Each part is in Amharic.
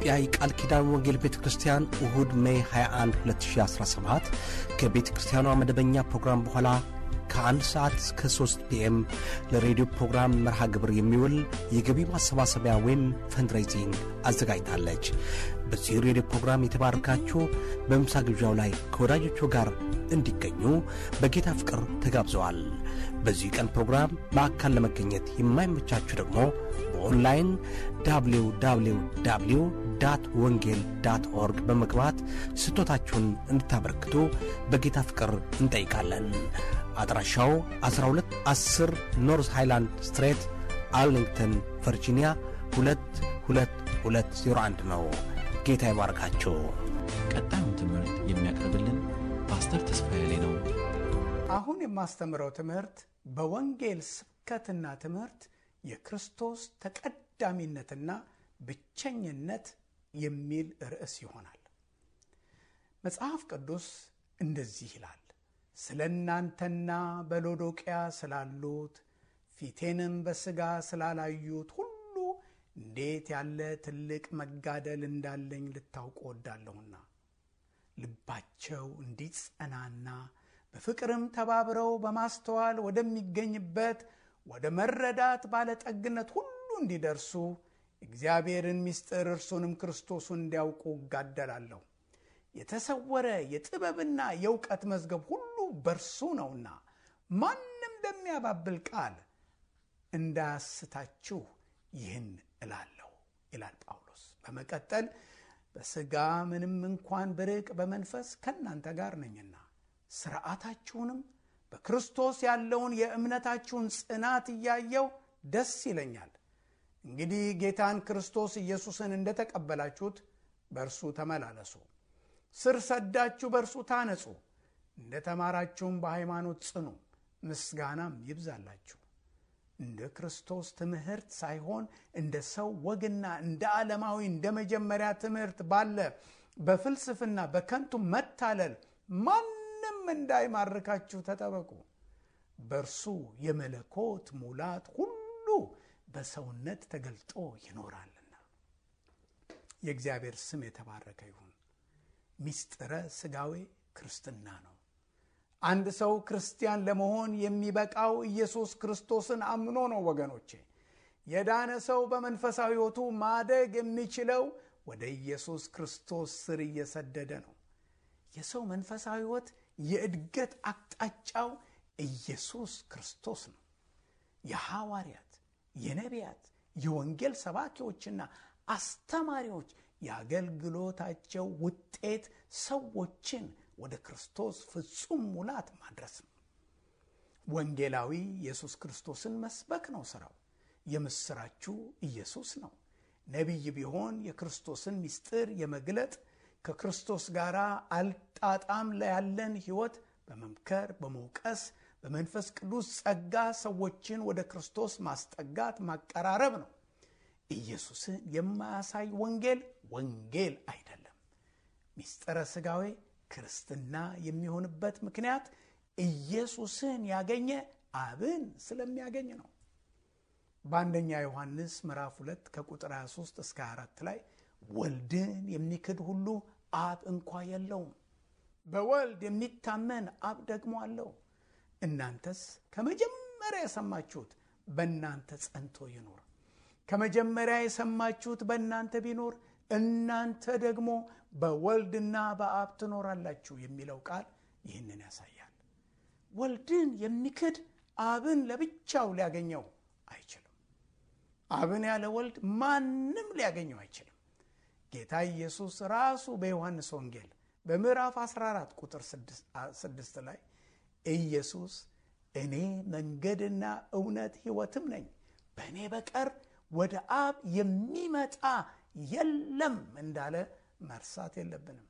የኢትዮጵያ የቃል ኪዳን ወንጌል ቤተ ክርስቲያን እሁድ ሜይ 21 2017 ከቤተ ክርስቲያኗ መደበኛ ፕሮግራም በኋላ ከአንድ ሰዓት እስከ 3 ፒኤም ለሬዲዮ ፕሮግራም መርሃ ግብር የሚውል የገቢ ማሰባሰቢያ ወይም ፈንድሬዚንግ አዘጋጅታለች። በዚህ ሬዲዮ ፕሮግራም የተባረካችሁ በምሳ ግብዣው ላይ ከወዳጆቹ ጋር እንዲገኙ በጌታ ፍቅር ተጋብዘዋል። በዚህ ቀን ፕሮግራም በአካል ለመገኘት የማይመቻችሁ ደግሞ በኦንላይን ዳብሊው ዳብሊው ዳብሊው ዳት ወንጌል ዳት ኦርግ በመግባት ስጦታችሁን እንድታበረክቱ በጌታ ፍቅር እንጠይቃለን። አድራሻው 1210 ኖርዝ ሃይላንድ ስትሬት አርሊንግተን ቨርጂኒያ 22201 ነው። ጌታ ይባርካችሁ። ቀጣዩን ትምህርት የሚያቀርብልን ፓስተር ተስፋዬ ላይ ነው። አሁን የማስተምረው ትምህርት በወንጌል ስብከትና ትምህርት የክርስቶስ ተቀዳሚነትና ብቸኝነት የሚል ርዕስ ይሆናል። መጽሐፍ ቅዱስ እንደዚህ ይላል፣ ስለ እናንተና በሎዶቅያ ስላሉት ፊቴንም በሥጋ ስላላዩት ሁሉ እንዴት ያለ ትልቅ መጋደል እንዳለኝ ልታውቁ ወዳለሁና ልባቸው እንዲጸናና በፍቅርም ተባብረው በማስተዋል ወደሚገኝበት ወደ መረዳት ባለጠግነት ሁሉ እንዲደርሱ እግዚአብሔርን ምስጢር እርሱንም ክርስቶሱን እንዲያውቁ እጋደላለሁ። የተሰወረ የጥበብና የእውቀት መዝገብ ሁሉ በእርሱ ነውና ማንም በሚያባብል ቃል እንዳያስታችሁ ይህን እላለሁ ይላል ጳውሎስ። በመቀጠል በሥጋ ምንም እንኳን ብርቅ በመንፈስ ከእናንተ ጋር ነኝና ሥርዓታችሁንም በክርስቶስ ያለውን የእምነታችሁን ጽናት እያየው ደስ ይለኛል። እንግዲህ ጌታን ክርስቶስ ኢየሱስን እንደተቀበላችሁት በእርሱ ተመላለሱ፣ ስር ሰዳችሁ በእርሱ ታነጹ፣ እንደ ተማራችሁም በሃይማኖት ጽኑ፣ ምስጋናም ይብዛላችሁ። እንደ ክርስቶስ ትምህርት ሳይሆን እንደ ሰው ወግና እንደ ዓለማዊ እንደ መጀመሪያ ትምህርት ባለ በፍልስፍና በከንቱ መታለል ማንም እንዳይማርካችሁ ተጠበቁ። በእርሱ የመለኮት ሙላት ሁሉ በሰውነት ተገልጦ ይኖራልና። የእግዚአብሔር ስም የተባረከ ይሁን። ሚስጥረ ሥጋዌ ክርስትና ነው። አንድ ሰው ክርስቲያን ለመሆን የሚበቃው ኢየሱስ ክርስቶስን አምኖ ነው። ወገኖቼ የዳነ ሰው በመንፈሳዊ ሕይወቱ ማደግ የሚችለው ወደ ኢየሱስ ክርስቶስ ስር እየሰደደ ነው። የሰው መንፈሳዊ ሕይወት የእድገት አቅጣጫው ኢየሱስ ክርስቶስ ነው። የሐዋርያት፣ የነቢያት፣ የወንጌል ሰባኪዎችና አስተማሪዎች የአገልግሎታቸው ውጤት ሰዎችን ወደ ክርስቶስ ፍጹም ሙላት ማድረስ ነው። ወንጌላዊ ኢየሱስ ክርስቶስን መስበክ ነው ሥራው። የምሥራችሁ ኢየሱስ ነው። ነቢይ ቢሆን የክርስቶስን ምስጢር የመግለጥ ከክርስቶስ ጋር አልጣጣም ያለን ሕይወት በመምከር በመውቀስ በመንፈስ ቅዱስ ጸጋ ሰዎችን ወደ ክርስቶስ ማስጠጋት ማቀራረብ ነው። ኢየሱስን የማያሳይ ወንጌል ወንጌል አይደለም። ሚስጥረ ሥጋዌ ክርስትና የሚሆንበት ምክንያት ኢየሱስን ያገኘ አብን ስለሚያገኝ ነው። በአንደኛ ዮሐንስ ምዕራፍ 2 ከቁጥር 23 እስከ 4 ላይ ወልድን የሚክድ ሁሉ አብ እንኳ የለውም፣ በወልድ የሚታመን አብ ደግሞ አለው። እናንተስ ከመጀመሪያ የሰማችሁት በእናንተ ጸንቶ ይኑር። ከመጀመሪያ የሰማችሁት በእናንተ ቢኖር እናንተ ደግሞ በወልድና በአብ ትኖራላችሁ የሚለው ቃል ይህንን ያሳያል። ወልድን የሚክድ አብን ለብቻው ሊያገኘው አይችልም። አብን ያለ ወልድ ማንም ሊያገኘው አይችልም። ጌታ ኢየሱስ ራሱ በዮሐንስ ወንጌል በምዕራፍ 14 ቁጥር 6 ላይ ኢየሱስ እኔ መንገድና እውነት ሕይወትም ነኝ፣ በእኔ በቀር ወደ አብ የሚመጣ የለም እንዳለ መርሳት የለብንም።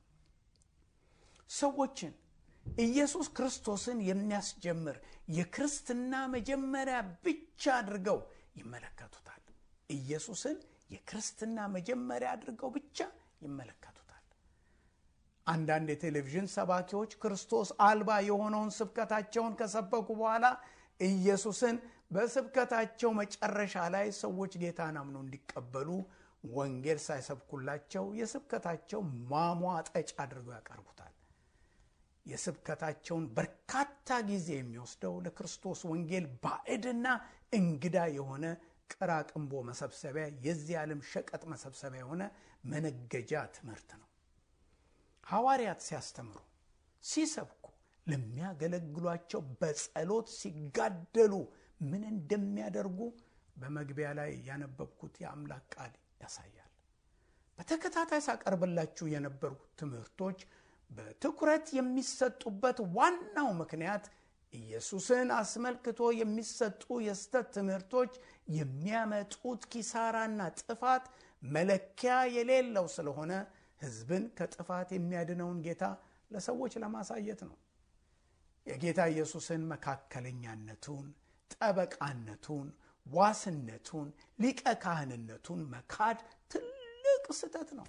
ሰዎችን ኢየሱስ ክርስቶስን የሚያስጀምር የክርስትና መጀመሪያ ብቻ አድርገው ይመለከቱታል። ኢየሱስን የክርስትና መጀመሪያ አድርገው ብቻ ይመለከቱታል። አንዳንድ የቴሌቪዥን ሰባኪዎች ክርስቶስ አልባ የሆነውን ስብከታቸውን ከሰበኩ በኋላ ኢየሱስን በስብከታቸው መጨረሻ ላይ ሰዎች ጌታን አምነው እንዲቀበሉ ወንጌል ሳይሰብኩላቸው የስብከታቸው ማሟጠጭ አድርገው ያቀርቡታል። የስብከታቸውን በርካታ ጊዜ የሚወስደው ለክርስቶስ ወንጌል ባዕድና እንግዳ የሆነ ቅራቅንቦ መሰብሰቢያ፣ የዚህ ዓለም ሸቀጥ መሰብሰቢያ የሆነ መነገጃ ትምህርት ነው። ሐዋርያት ሲያስተምሩ፣ ሲሰብኩ፣ ለሚያገለግሏቸው በጸሎት ሲጋደሉ ምን እንደሚያደርጉ በመግቢያ ላይ ያነበብኩት የአምላክ ቃል ያሳያል። በተከታታይ ሳቀርብላችሁ የነበሩ ትምህርቶች በትኩረት የሚሰጡበት ዋናው ምክንያት ኢየሱስን አስመልክቶ የሚሰጡ የስተት ትምህርቶች የሚያመጡት ኪሳራና ጥፋት መለኪያ የሌለው ስለሆነ ሕዝብን ከጥፋት የሚያድነውን ጌታ ለሰዎች ለማሳየት ነው። የጌታ ኢየሱስን መካከለኛነቱን፣ ጠበቃነቱን፣ ዋስነቱን፣ ሊቀ ካህንነቱን መካድ ትልቅ ስህተት ነው።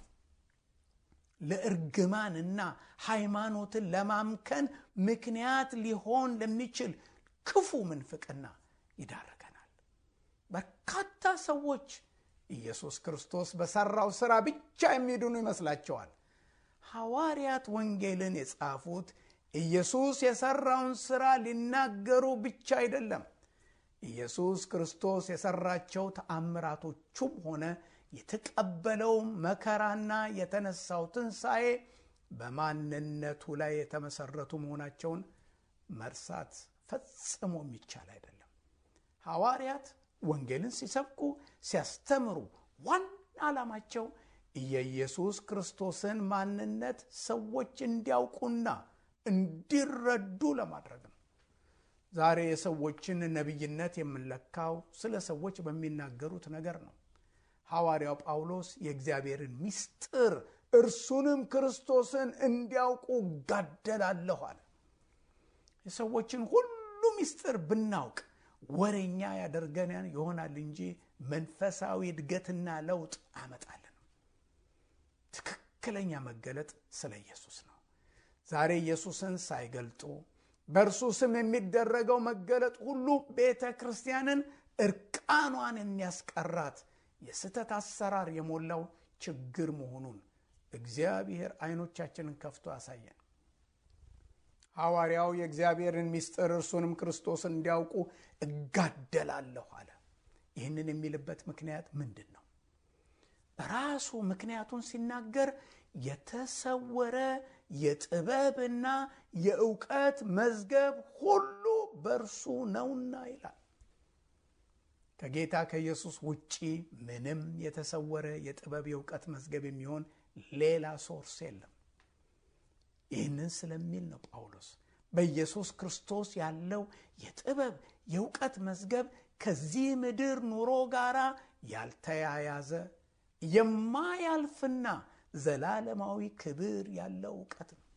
ለእርግማንና ሃይማኖትን ለማምከን ምክንያት ሊሆን ለሚችል ክፉ ምንፍቅና ይዳረገናል። በርካታ ሰዎች ኢየሱስ ክርስቶስ በሠራው ሥራ ብቻ የሚድኑ ይመስላቸዋል። ሐዋርያት ወንጌልን የጻፉት ኢየሱስ የሠራውን ሥራ ሊናገሩ ብቻ አይደለም። ኢየሱስ ክርስቶስ የሠራቸው ተአምራቶቹም ሆነ የተቀበለው መከራና የተነሳው ትንሣኤ በማንነቱ ላይ የተመሰረቱ መሆናቸውን መርሳት ፈጽሞ የሚቻል አይደለም። ሐዋርያት ወንጌልን ሲሰብኩ፣ ሲያስተምሩ ዋና ዓላማቸው የኢየሱስ ክርስቶስን ማንነት ሰዎች እንዲያውቁና እንዲረዱ ለማድረግ ነው። ዛሬ የሰዎችን ነቢይነት የምንለካው ስለ ሰዎች በሚናገሩት ነገር ነው። ሐዋርያው ጳውሎስ የእግዚአብሔርን ምስጢር እርሱንም ክርስቶስን እንዲያውቁ ጋደላለሁ አለ። የሰዎችን ሁሉ ምስጢር ብናውቅ ወሬኛ ያደርገን ይሆናል እንጂ መንፈሳዊ እድገትና ለውጥ አያመጣልንም። ትክክለኛ መገለጥ ስለ ኢየሱስ ነው። ዛሬ ኢየሱስን ሳይገልጡ በእርሱ ስም የሚደረገው መገለጥ ሁሉ ቤተ ክርስቲያንን እርቃኗን የሚያስቀራት የስህተት አሰራር የሞላው ችግር መሆኑን እግዚአብሔር ዓይኖቻችንን ከፍቶ ያሳየን። ሐዋርያው የእግዚአብሔርን ምስጢር እርሱንም ክርስቶስን እንዲያውቁ እጋደላለሁ አለ። ይህንን የሚልበት ምክንያት ምንድን ነው? በራሱ ምክንያቱን ሲናገር የተሰወረ የጥበብና የእውቀት መዝገብ ሁሉ በእርሱ ነውና ይላል። ከጌታ ከኢየሱስ ውጪ ምንም የተሰወረ የጥበብ የእውቀት መዝገብ የሚሆን ሌላ ሶርስ የለም። ይህንን ስለሚል ነው ጳውሎስ በኢየሱስ ክርስቶስ ያለው የጥበብ የእውቀት መዝገብ ከዚህ ምድር ኑሮ ጋር ያልተያያዘ የማያልፍና ዘላለማዊ ክብር ያለው እውቀት ነው።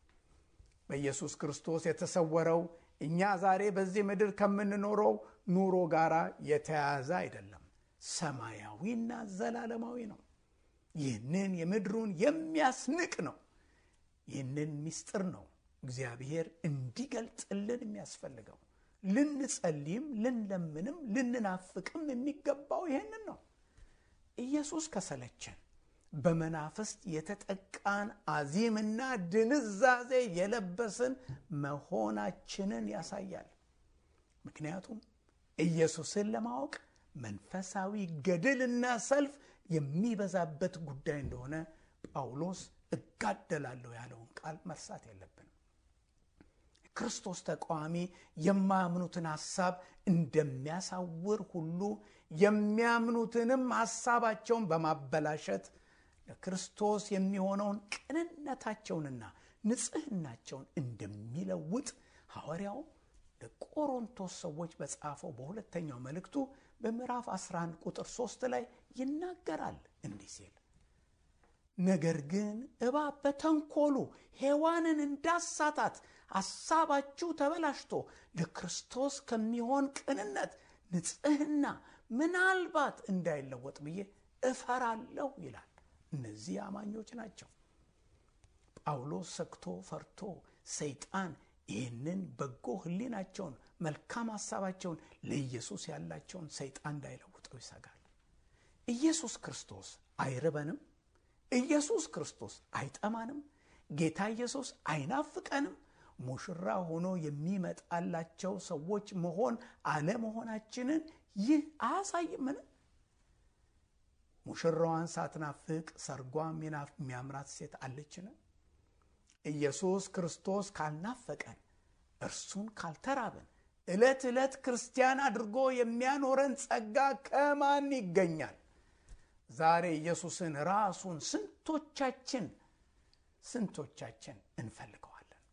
በኢየሱስ ክርስቶስ የተሰወረው እኛ ዛሬ በዚህ ምድር ከምንኖረው ኑሮ ጋር የተያያዘ አይደለም፣ ሰማያዊና ዘላለማዊ ነው። ይህንን የምድሩን የሚያስንቅ ነው። ይህንን ምስጢር ነው እግዚአብሔር እንዲገልጥልን የሚያስፈልገው። ልንጸልይም ልንለምንም ልንናፍቅም የሚገባው ይህንን ነው። ኢየሱስ ከሰለቸን በመናፍስት የተጠቃን አዚምና ድንዛዜ የለበስን መሆናችንን ያሳያል። ምክንያቱም ኢየሱስን ለማወቅ መንፈሳዊ ገድልና ሰልፍ የሚበዛበት ጉዳይ እንደሆነ ጳውሎስ እጋደላለሁ ያለውን ቃል መርሳት የለብንም። ክርስቶስ ተቃዋሚ የማያምኑትን ሐሳብ እንደሚያሳውር ሁሉ የሚያምኑትንም ሐሳባቸውን በማበላሸት ለክርስቶስ የሚሆነውን ቅንነታቸውንና ንጽሕናቸውን እንደሚለውጥ ሐዋርያው ለቆሮንቶስ ሰዎች በጻፈው በሁለተኛው መልእክቱ በምዕራፍ 11 ቁጥር 3 ላይ ይናገራል እንዲህ ሲል ነገር ግን እባብ በተንኮሉ ሔዋንን እንዳሳታት ሐሳባችሁ ተበላሽቶ ለክርስቶስ ከሚሆን ቅንነት፣ ንጽሕና ምናልባት እንዳይለወጥ ብዬ እፈራለሁ ይላል። እነዚህ አማኞች ናቸው። ጳውሎስ ሰግቶ ፈርቶ ሰይጣን ይህንን በጎ ሕሊናቸውን መልካም ሐሳባቸውን ለኢየሱስ ያላቸውን ሰይጣን እንዳይለውጠው ይሰጋል። ኢየሱስ ክርስቶስ አይርበንም? ኢየሱስ ክርስቶስ አይጠማንም? ጌታ ኢየሱስ አይናፍቀንም? ሙሽራ ሆኖ የሚመጣላቸው ሰዎች መሆን አለመሆናችንን ይህ አያሳይምን? ሙሽራዋን ሳትናፍቅ ሰርጓም የሚያምራት ሴት አለችን? ኢየሱስ ክርስቶስ ካልናፈቀን፣ እርሱን ካልተራብን፣ ዕለት ዕለት ክርስቲያን አድርጎ የሚያኖረን ጸጋ ከማን ይገኛል? ዛሬ ኢየሱስን ራሱን ስንቶቻችን ስንቶቻችን እንፈልገዋለን?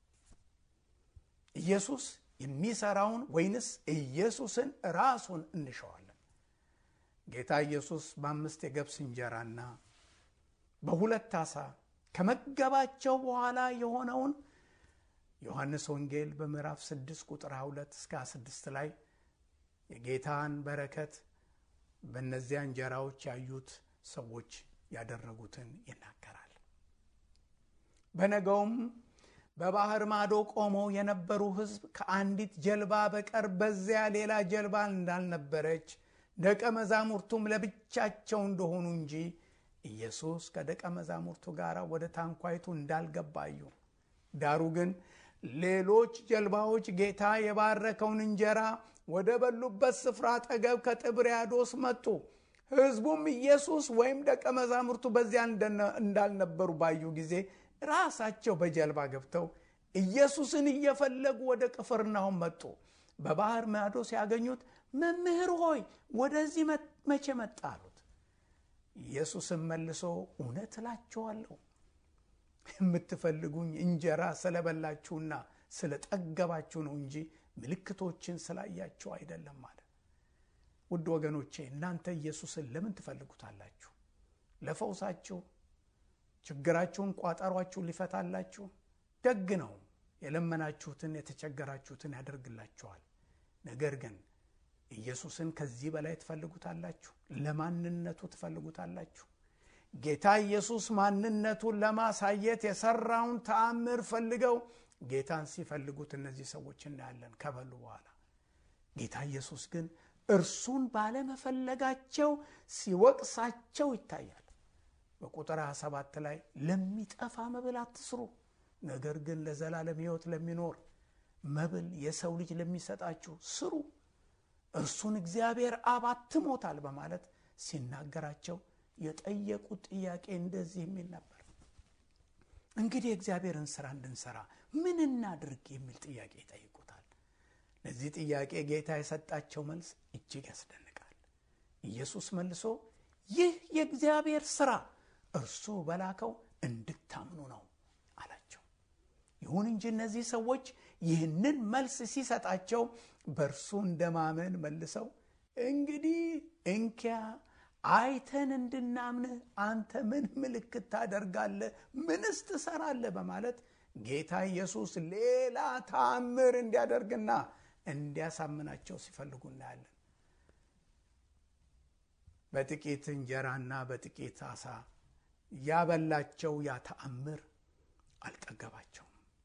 ኢየሱስ የሚሰራውን ወይንስ ኢየሱስን ራሱን እንሸዋለን? ጌታ ኢየሱስ በአምስት የገብስ እንጀራና በሁለት ዓሣ ከመገባቸው በኋላ የሆነውን ዮሐንስ ወንጌል በምዕራፍ 6 ቁጥር 22 እስከ 26 ላይ የጌታን በረከት በእነዚያ እንጀራዎች ያዩት ሰዎች ያደረጉትን ይናገራል። በነገውም በባህር ማዶ ቆመው የነበሩ ሕዝብ ከአንዲት ጀልባ በቀር በዚያ ሌላ ጀልባ እንዳልነበረች ደቀ መዛሙርቱም ለብቻቸው እንደሆኑ እንጂ ኢየሱስ ከደቀ መዛሙርቱ ጋር ወደ ታንኳይቱ እንዳልገባ አዩ። ዳሩ ግን ሌሎች ጀልባዎች ጌታ የባረከውን እንጀራ ወደ በሉበት ስፍራ አጠገብ ከጥብርያዶስ መጡ። ሕዝቡም ኢየሱስ ወይም ደቀ መዛሙርቱ በዚያ እንዳልነበሩ ባዩ ጊዜ ራሳቸው በጀልባ ገብተው ኢየሱስን እየፈለጉ ወደ ቅፍርናሆም መጡ። በባህር ማዶ ሲያገኙት መምህር ሆይ ወደዚህ መቼ መጣ አሉት። ኢየሱስም መልሶ እውነት እላችኋለሁ የምትፈልጉኝ እንጀራ ስለበላችሁና ስለጠገባችሁ ነው እንጂ ምልክቶችን ስላያችሁ አይደለም አለ። ውድ ወገኖቼ እናንተ ኢየሱስን ለምን ትፈልጉታላችሁ? ለፈውሳችሁ፣ ችግራችሁን፣ ቋጠሯችሁን ሊፈታላችሁ ደግ ነው። የለመናችሁትን የተቸገራችሁትን ያደርግላችኋል። ነገር ግን ኢየሱስን ከዚህ በላይ ትፈልጉታላችሁ? ለማንነቱ ትፈልጉታላችሁ? ጌታ ኢየሱስ ማንነቱን ለማሳየት የሰራውን ተአምር ፈልገው ጌታን ሲፈልጉት እነዚህ ሰዎች እናያለን ከበሉ በኋላ። ጌታ ኢየሱስ ግን እርሱን ባለመፈለጋቸው ሲወቅሳቸው ይታያል። በቁጥር 27 ላይ ለሚጠፋ መብል አትስሩ፣ ነገር ግን ለዘላለም ሕይወት ለሚኖር መብል የሰው ልጅ ለሚሰጣችሁ ስሩ፣ እርሱን እግዚአብሔር አብ አትሞታል በማለት ሲናገራቸው የጠየቁት ጥያቄ እንደዚህ የሚል ነበር። እንግዲህ የእግዚአብሔርን ስራ እንድንሰራ ምን እናድርግ የሚል ጥያቄ ይጠይቁታል። ለዚህ ጥያቄ ጌታ የሰጣቸው መልስ እጅግ ያስደንቃል። ኢየሱስ መልሶ ይህ የእግዚአብሔር ስራ እርሱ በላከው እንድታምኑ ነው አላቸው። ይሁን እንጂ እነዚህ ሰዎች ይህንን መልስ ሲሰጣቸው በእርሱ እንደማመን መልሰው እንግዲህ እንኪያ አይተን እንድናምንህ አንተ ምን ምልክት ታደርጋለህ? ምንስ ትሰራለህ? በማለት ጌታ ኢየሱስ ሌላ ተአምር እንዲያደርግና እንዲያሳምናቸው ሲፈልጉ እናያለን። በጥቂት እንጀራና በጥቂት አሳ ያበላቸው ያ ተአምር አልጠገባቸውም።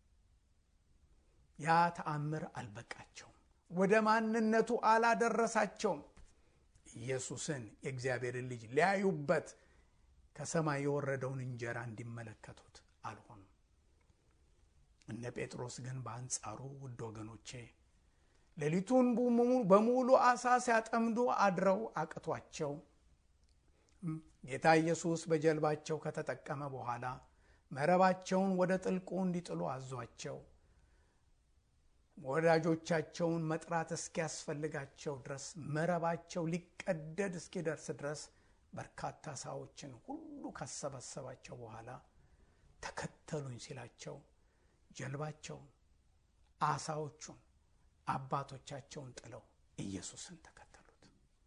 ያ ተአምር አልበቃቸውም። ወደ ማንነቱ አላደረሳቸውም። ኢየሱስን የእግዚአብሔርን ልጅ ሊያዩበት ከሰማይ የወረደውን እንጀራ እንዲመለከቱት አልሆኑም። እነ ጴጥሮስ ግን በአንጻሩ ውድ ወገኖቼ ሌሊቱን በሙሉ አሳ ሲያጠምዱ አድረው አቅቷቸው ጌታ ኢየሱስ በጀልባቸው ከተጠቀመ በኋላ መረባቸውን ወደ ጥልቁ እንዲጥሉ አዟቸው ወዳጆቻቸውን መጥራት እስኪያስፈልጋቸው ድረስ መረባቸው ሊቀደድ እስኪደርስ ድረስ በርካታ አሳዎችን ሁሉ ካሰባሰባቸው በኋላ ተከተሉኝ ሲላቸው ጀልባቸውን፣ አሳዎቹን፣ አባቶቻቸውን ጥለው ኢየሱስን ተከተሉት።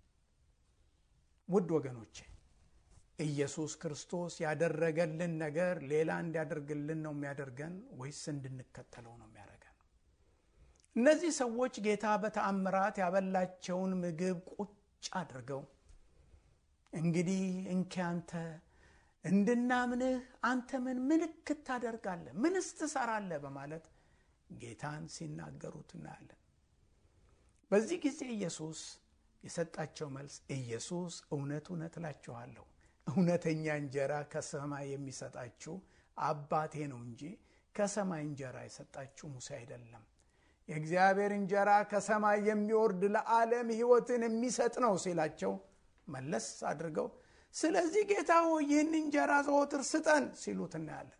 ውድ ወገኖቼ ኢየሱስ ክርስቶስ ያደረገልን ነገር ሌላ እንዲያደርግልን ነው የሚያደርገን ወይስ እንድንከተለው ነው የሚያደርገን? እነዚህ ሰዎች ጌታ በተአምራት ያበላቸውን ምግብ ቁጭ አድርገው እንግዲህ እንኪ አንተ እንድናምንህ አንተ ምን ምልክት ታደርጋለህ? ምንስ ትሰራለህ? በማለት ጌታን ሲናገሩት እናያለን። በዚህ ጊዜ ኢየሱስ የሰጣቸው መልስ ኢየሱስ እውነት እውነት እላችኋለሁ እውነተኛ እንጀራ ከሰማይ የሚሰጣችሁ አባቴ ነው እንጂ ከሰማይ እንጀራ የሰጣችሁ ሙሴ አይደለም። የእግዚአብሔር እንጀራ ከሰማይ የሚወርድ ለዓለም ሕይወትን የሚሰጥ ነው ሲላቸው መለስ አድርገው ስለዚህ ጌታ ሆይ ይህን እንጀራ ዘወትር ስጠን ሲሉት እናያለን።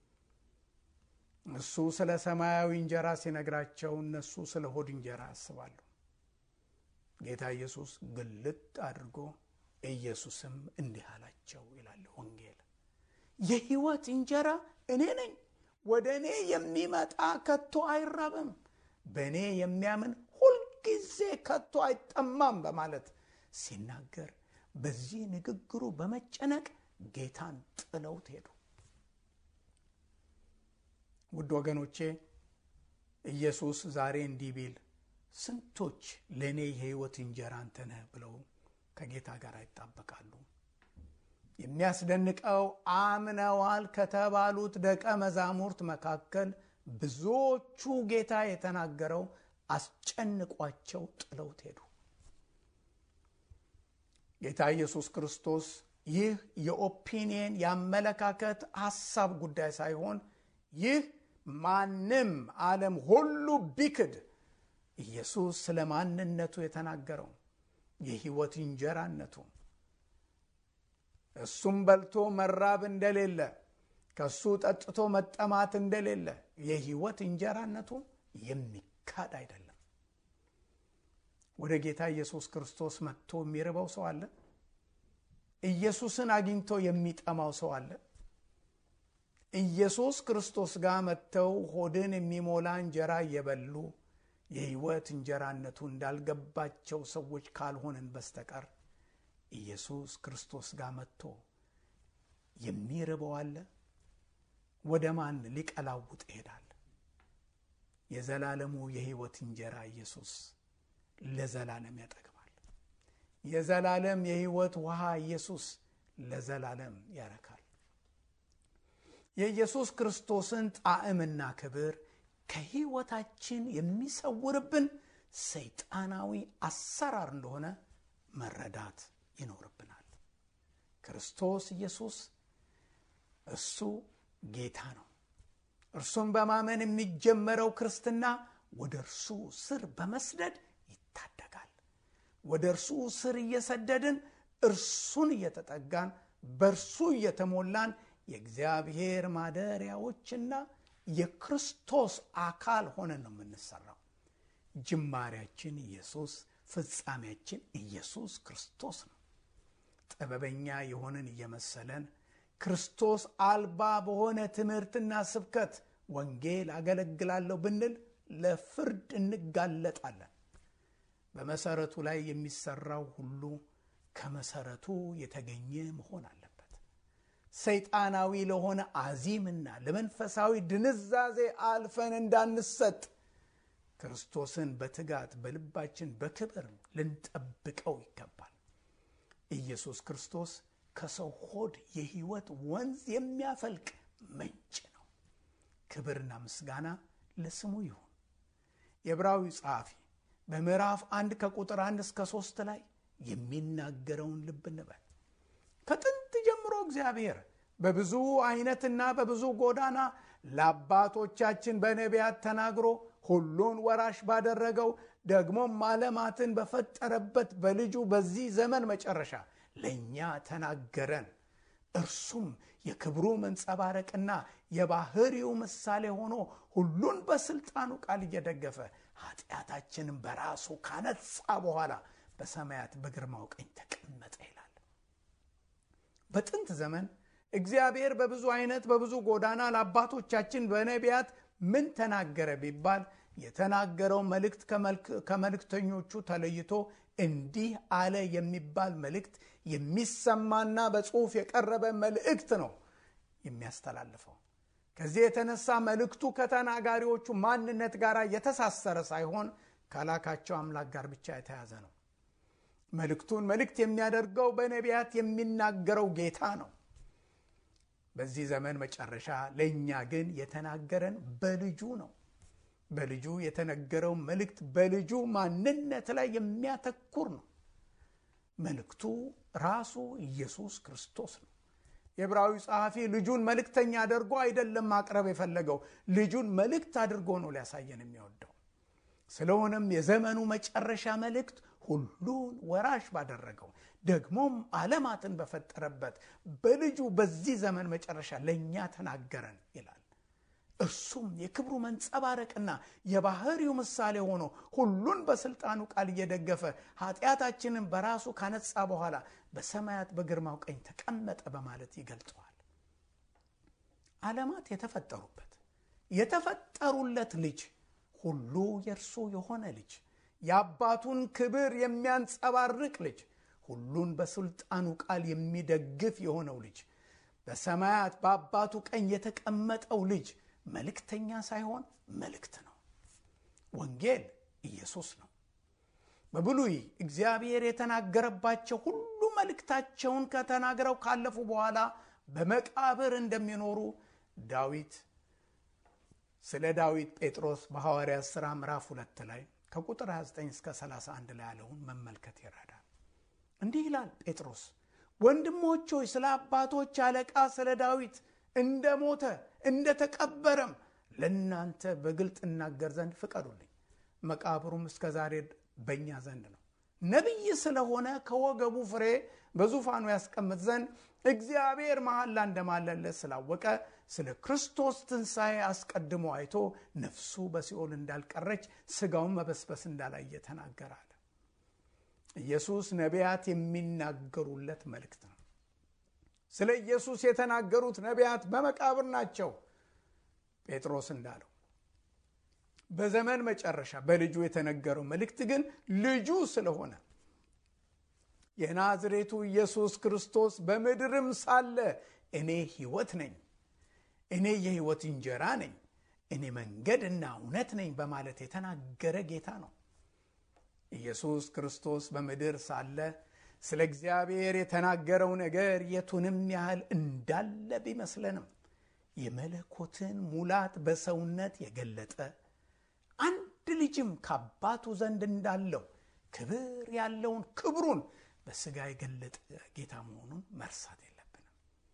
እሱ ስለ ሰማያዊ እንጀራ ሲነግራቸው እነሱ ስለ ሆድ እንጀራ ያስባሉ። ጌታ ኢየሱስ ግልጥ አድርጎ ኢየሱስም እንዲህ አላቸው ይላል ወንጌል፣ የሕይወት እንጀራ እኔ ነኝ። ወደ እኔ የሚመጣ ከቶ አይራብም፣ በእኔ የሚያምን ሁልጊዜ ከቶ አይጠማም በማለት ሲናገር በዚህ ንግግሩ በመጨነቅ ጌታን ጥለውት ሄዱ። ውድ ወገኖቼ ኢየሱስ ዛሬ እንዲህ ቢል ስንቶች ለእኔ የሕይወት እንጀራ አንተ ነህ ብለው ከጌታ ጋር ይጣበቃሉ። የሚያስደንቀው አምነዋል ከተባሉት ደቀ መዛሙርት መካከል ብዙዎቹ ጌታ የተናገረው አስጨንቋቸው ጥለውት ሄዱ። ጌታ ኢየሱስ ክርስቶስ ይህ የኦፒኒየን የአመለካከት ሐሳብ ጉዳይ ሳይሆን ይህ ማንም ዓለም ሁሉ ቢክድ ኢየሱስ ስለ ማንነቱ የተናገረው የሕይወት እንጀራነቱ እሱም በልቶ መራብ እንደሌለ ከእሱ ጠጥቶ መጠማት እንደሌለ የሕይወት እንጀራነቱ የሚካድ አይደለም። ወደ ጌታ ኢየሱስ ክርስቶስ መጥቶ የሚርበው ሰው አለ? ኢየሱስን አግኝቶ የሚጠማው ሰው አለ? ኢየሱስ ክርስቶስ ጋር መጥተው ሆድን የሚሞላ እንጀራ እየበሉ የሕይወት እንጀራነቱ እንዳልገባቸው ሰዎች ካልሆንን በስተቀር ኢየሱስ ክርስቶስ ጋር መጥቶ የሚርበው አለ? ወደ ማን ሊቀላውጥ ይሄዳል? የዘላለሙ የሕይወት እንጀራ ኢየሱስ ለዘላለም ያጠግባል። የዘላለም የሕይወት ውሃ ኢየሱስ ለዘላለም ያረካል። የኢየሱስ ክርስቶስን ጣዕምና ክብር ከሕይወታችን የሚሰውርብን ሰይጣናዊ አሰራር እንደሆነ መረዳት ይኖርብናል። ክርስቶስ ኢየሱስ እሱ ጌታ ነው። እርሱን በማመን የሚጀመረው ክርስትና ወደ እርሱ ስር በመስደድ ይታደጋል። ወደ እርሱ ስር እየሰደድን እርሱን እየተጠጋን በእርሱ እየተሞላን የእግዚአብሔር ማደሪያዎችና የክርስቶስ አካል ሆነን ነው የምንሰራው። ጅማሬያችን ኢየሱስ፣ ፍጻሜያችን ኢየሱስ ክርስቶስ ነው። ጥበበኛ የሆንን እየመሰለን ክርስቶስ አልባ በሆነ ትምህርትና ስብከት ወንጌል አገለግላለሁ ብንል ለፍርድ እንጋለጣለን። በመሰረቱ ላይ የሚሰራው ሁሉ ከመሰረቱ የተገኘ መሆን አለበት። ሰይጣናዊ ለሆነ አዚምና ለመንፈሳዊ ድንዛዜ አልፈን እንዳንሰጥ ክርስቶስን በትጋት በልባችን በክብር ልንጠብቀው ይገባል። ኢየሱስ ክርስቶስ ከሰው ሆድ የሕይወት ወንዝ የሚያፈልቅ ምንጭ ነው። ክብርና ምስጋና ለስሙ ይሁን። የዕብራዊ ጸሐፊ በምዕራፍ አንድ ከቁጥር አንድ እስከ ሦስት ላይ የሚናገረውን ልብ እንበል። ከጥንት ጀምሮ እግዚአብሔር በብዙ አይነትና በብዙ ጎዳና ለአባቶቻችን በነቢያት ተናግሮ ሁሉን ወራሽ ባደረገው ደግሞም ዓለማትን በፈጠረበት በልጁ በዚህ ዘመን መጨረሻ ለእኛ ተናገረን። እርሱም የክብሩ መንጸባረቅና የባህሪው ምሳሌ ሆኖ ሁሉን በስልጣኑ ቃል እየደገፈ ኃጢአታችንን በራሱ ካነጻ በኋላ በሰማያት በግርማው ቀኝ ተቀመጠ ይላል። በጥንት ዘመን እግዚአብሔር በብዙ አይነት በብዙ ጎዳና ለአባቶቻችን በነቢያት ምን ተናገረ ቢባል የተናገረው መልእክት ከመልእክተኞቹ ተለይቶ እንዲህ አለ የሚባል መልእክት የሚሰማና በጽሑፍ የቀረበ መልእክት ነው የሚያስተላልፈው። ከዚህ የተነሳ መልእክቱ ከተናጋሪዎቹ ማንነት ጋር የተሳሰረ ሳይሆን ከላካቸው አምላክ ጋር ብቻ የተያዘ ነው። መልእክቱን መልእክት የሚያደርገው በነቢያት የሚናገረው ጌታ ነው። በዚህ ዘመን መጨረሻ ለእኛ ግን የተናገረን በልጁ ነው። በልጁ የተነገረው መልእክት በልጁ ማንነት ላይ የሚያተኩር ነው። መልእክቱ ራሱ ኢየሱስ ክርስቶስ ነው። የዕብራዊ ጸሐፊ ልጁን መልእክተኛ አድርጎ አይደለም ማቅረብ የፈለገው፣ ልጁን መልእክት አድርጎ ነው ሊያሳየን የሚወደው። ስለሆነም የዘመኑ መጨረሻ መልእክት ሁሉን ወራሽ ባደረገው ደግሞም ዓለማትን በፈጠረበት በልጁ በዚህ ዘመን መጨረሻ ለእኛ ተናገረን ይላል። እርሱም የክብሩ መንጸባረቅና የባህሪው ምሳሌ ሆኖ ሁሉን በስልጣኑ ቃል እየደገፈ ኃጢአታችንን በራሱ ካነጻ በኋላ በሰማያት በግርማው ቀኝ ተቀመጠ በማለት ይገልጸዋል። ዓለማት የተፈጠሩበት የተፈጠሩለት ልጅ ሁሉ የእርሱ የሆነ ልጅ የአባቱን ክብር የሚያንጸባርቅ ልጅ ሁሉን በስልጣኑ ቃል የሚደግፍ የሆነው ልጅ በሰማያት በአባቱ ቀኝ የተቀመጠው ልጅ መልእክተኛ ሳይሆን መልእክት ነው። ወንጌል ኢየሱስ ነው። በብሉይ እግዚአብሔር የተናገረባቸው ሁሉ መልእክታቸውን ከተናግረው ካለፉ በኋላ በመቃብር እንደሚኖሩ ዳዊት ስለ ዳዊት ጴጥሮስ በሐዋርያት ሥራ ምዕራፍ ሁለት ላይ ከቁጥር 29 እስከ 31 ላይ ያለውን መመልከት ይረዳል። እንዲህ ይላል ጴጥሮስ ወንድሞች ሆይ ስለ አባቶች አለቃ ስለ ዳዊት እንደ ሞተ እንደ ተቀበረም ለእናንተ በግልጥ እናገር ዘንድ ፍቀዱልኝ። መቃብሩም እስከ ዛሬ በእኛ ዘንድ ነው። ነቢይ ስለሆነ ከወገቡ ፍሬ በዙፋኑ ያስቀምጥ ዘንድ እግዚአብሔር መሐላ እንደማለለት ስላወቀ ስለ ክርስቶስ ትንሣኤ አስቀድሞ አይቶ ነፍሱ በሲኦል እንዳልቀረች ሥጋውን መበስበስ እንዳላየ ተናገራል። ኢየሱስ ነቢያት የሚናገሩለት መልእክት ነው። ስለ ኢየሱስ የተናገሩት ነቢያት በመቃብር ናቸው። ጴጥሮስ እንዳለው በዘመን መጨረሻ በልጁ የተነገረው መልእክት ግን ልጁ ስለሆነ የናዝሬቱ ኢየሱስ ክርስቶስ በምድርም ሳለ እኔ ሕይወት ነኝ፣ እኔ የሕይወት እንጀራ ነኝ፣ እኔ መንገድና እውነት ነኝ በማለት የተናገረ ጌታ ነው። ኢየሱስ ክርስቶስ በምድር ሳለ ስለ እግዚአብሔር የተናገረው ነገር የቱንም ያህል እንዳለ ቢመስለንም የመለኮትን ሙላት በሰውነት የገለጠ አንድ ልጅም ከአባቱ ዘንድ እንዳለው ክብር ያለውን ክብሩን በሥጋ የገለጠ ጌታ መሆኑን መርሳት የለብንም።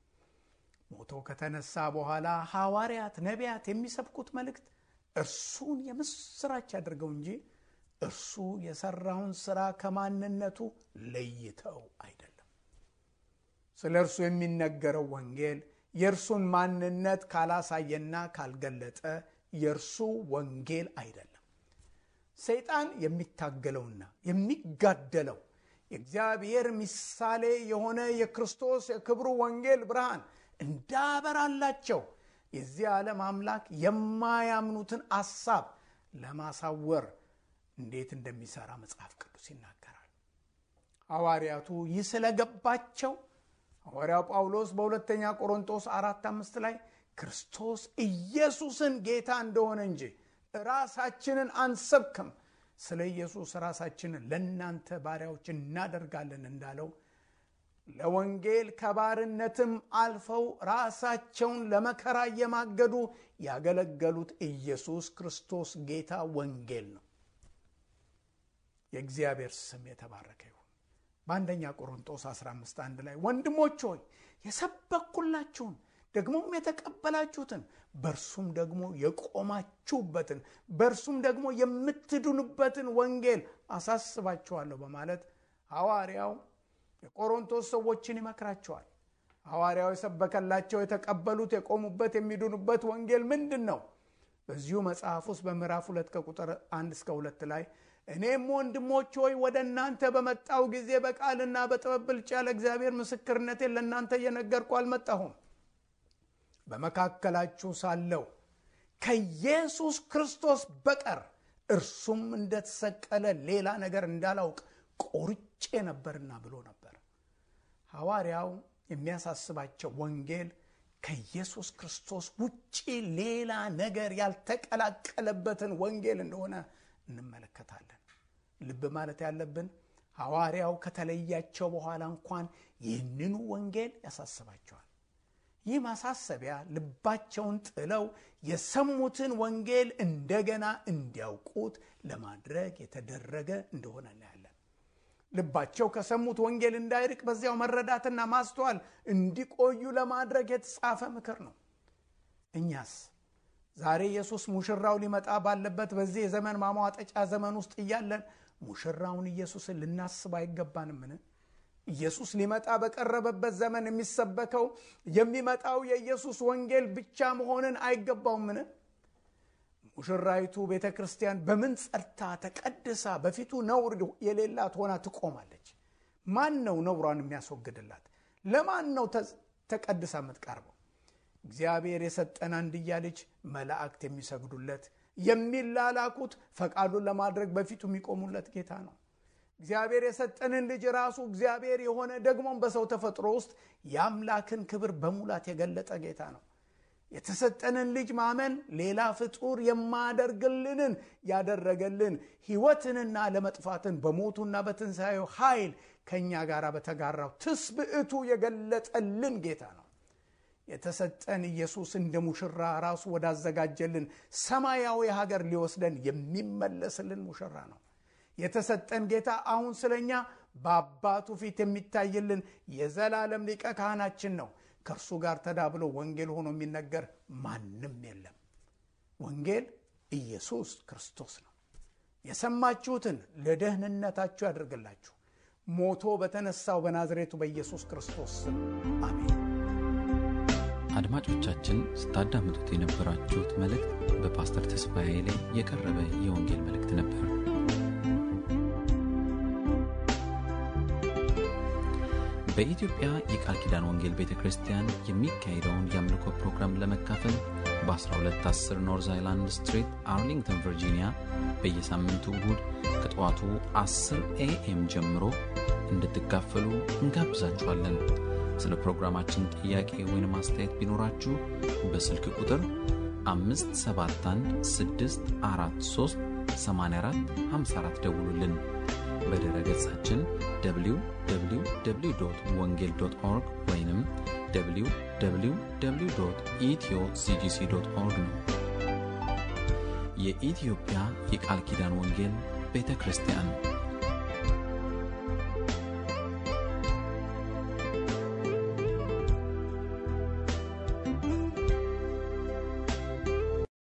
ሞቶ ከተነሳ በኋላ ሐዋርያት፣ ነቢያት የሚሰብኩት መልእክት እርሱን የምስራች አድርገው እንጂ እርሱ የሰራውን ሥራ ከማንነቱ ለይተው አይደለም። ስለ እርሱ የሚነገረው ወንጌል የእርሱን ማንነት ካላሳየና ካልገለጠ የእርሱ ወንጌል አይደለም። ሰይጣን የሚታገለውና የሚጋደለው የእግዚአብሔር ምሳሌ የሆነ የክርስቶስ የክብሩ ወንጌል ብርሃን እንዳበራላቸው የዚህ ዓለም አምላክ የማያምኑትን አሳብ ለማሳወር እንዴት እንደሚሰራ መጽሐፍ ቅዱስ ይናገራል። ሐዋርያቱ ይህ ስለገባቸው ሐዋርያው ጳውሎስ በሁለተኛ ቆሮንቶስ አራት አምስት ላይ ክርስቶስ ኢየሱስን ጌታ እንደሆነ እንጂ ራሳችንን አንሰብክም፣ ስለ ኢየሱስ ራሳችንን ለእናንተ ባሪያዎች እናደርጋለን እንዳለው ለወንጌል ከባርነትም አልፈው ራሳቸውን ለመከራ እየማገዱ ያገለገሉት ኢየሱስ ክርስቶስ ጌታ ወንጌል ነው። የእግዚአብሔር ስም የተባረከ ይሁን። በአንደኛ ቆሮንጦስ 15 አንድ ላይ ወንድሞች ሆይ የሰበኩላችሁን ደግሞም የተቀበላችሁትን በእርሱም ደግሞ የቆማችሁበትን በእርሱም ደግሞ የምትድኑበትን ወንጌል አሳስባችኋለሁ በማለት ሐዋርያው የቆሮንቶስ ሰዎችን ይመክራቸዋል። ሐዋርያው የሰበከላቸው የተቀበሉት፣ የቆሙበት፣ የሚድኑበት ወንጌል ምንድን ነው? በዚሁ መጽሐፍ ውስጥ በምዕራፍ ሁለት ከቁጥር አንድ እስከ ሁለት ላይ እኔም ወንድሞች ሆይ ወደ እናንተ በመጣው ጊዜ በቃልና በጥበብ ብልጫ ለእግዚአብሔር ምስክርነቴን ለእናንተ እየነገርኩ አልመጣሁም። በመካከላችሁ ሳለው ከኢየሱስ ክርስቶስ በቀር እርሱም እንደተሰቀለ ሌላ ነገር እንዳላውቅ ቆርጬ ነበርና ብሎ ነበር። ሐዋርያው የሚያሳስባቸው ወንጌል ከኢየሱስ ክርስቶስ ውጪ ሌላ ነገር ያልተቀላቀለበትን ወንጌል እንደሆነ እንመለከታለን። ልብ ማለት ያለብን ሐዋርያው ከተለያቸው በኋላ እንኳን ይህንኑ ወንጌል ያሳስባቸዋል። ይህ ማሳሰቢያ ልባቸውን ጥለው የሰሙትን ወንጌል እንደገና እንዲያውቁት ለማድረግ የተደረገ እንደሆነ እናያለን። ልባቸው ከሰሙት ወንጌል እንዳይርቅ በዚያው መረዳትና ማስተዋል እንዲቆዩ ለማድረግ የተጻፈ ምክር ነው። እኛስ ዛሬ ኢየሱስ ሙሽራው ሊመጣ ባለበት በዚህ የዘመን ማሟጠጫ ዘመን ውስጥ እያለን ሙሽራውን ኢየሱስን ልናስብ አይገባንምን? ኢየሱስ ሊመጣ በቀረበበት ዘመን የሚሰበከው የሚመጣው የኢየሱስ ወንጌል ብቻ መሆንን አይገባውምን? ሙሽራይቱ ቤተ ክርስቲያን በምን ጸድታ ተቀድሳ በፊቱ ነውር የሌላት ሆና ትቆማለች? ማን ነው ነውሯን የሚያስወግድላት? ለማን ነው ተቀድሳ የምትቀርበው? እግዚአብሔር የሰጠን አንድያ ልጅ መላእክት የሚሰግዱለት የሚላላኩት ፈቃዱን ለማድረግ በፊቱ የሚቆሙለት ጌታ ነው። እግዚአብሔር የሰጠንን ልጅ ራሱ እግዚአብሔር የሆነ ደግሞም በሰው ተፈጥሮ ውስጥ የአምላክን ክብር በሙላት የገለጠ ጌታ ነው። የተሰጠንን ልጅ ማመን ሌላ ፍጡር የማያደርግልንን ያደረገልን ሕይወትንና ለመጥፋትን በሞቱና በትንሣኤው ኃይል ከእኛ ጋር በተጋራው ትስብዕቱ የገለጠልን ጌታ ነው። የተሰጠን ኢየሱስ እንደ ሙሽራ ራሱ ወዳዘጋጀልን ሰማያዊ ሀገር ሊወስደን የሚመለስልን ሙሽራ ነው። የተሰጠን ጌታ አሁን ስለኛ በአባቱ ፊት የሚታይልን የዘላለም ሊቀ ካህናችን ነው። ከእርሱ ጋር ተዳብሎ ወንጌል ሆኖ የሚነገር ማንም የለም። ወንጌል ኢየሱስ ክርስቶስ ነው። የሰማችሁትን ለደህንነታችሁ ያደርግላችሁ። ሞቶ በተነሳው በናዝሬቱ በኢየሱስ ክርስቶስ ስም አሜን። አድማጮቻችን ስታዳምጡት የነበራችሁት መልእክት በፓስተር ተስፋዬ ላይ የቀረበ የወንጌል መልእክት ነበር። በኢትዮጵያ የቃል ኪዳን ወንጌል ቤተ ክርስቲያን የሚካሄደውን የአምልኮ ፕሮግራም ለመካፈል በ1210 ኖርዝ አይላንድ ስትሪት አርሊንግተን ቨርጂኒያ በየሳምንቱ እሁድ ከጠዋቱ 10 ኤኤም ጀምሮ እንድትካፈሉ እንጋብዛችኋለን። ስለ ፕሮግራማችን ጥያቄ ወይም አስተያየት ቢኖራችሁ በስልክ ቁጥር 571 ደውሉልን። በድረ ገጻችን www ወንጌል ኦርግ ወይም www ኢትዮ ሲጂሲ ኦርግ ነው። የኢትዮጵያ የቃል ኪዳን ወንጌል ቤተ ክርስቲያን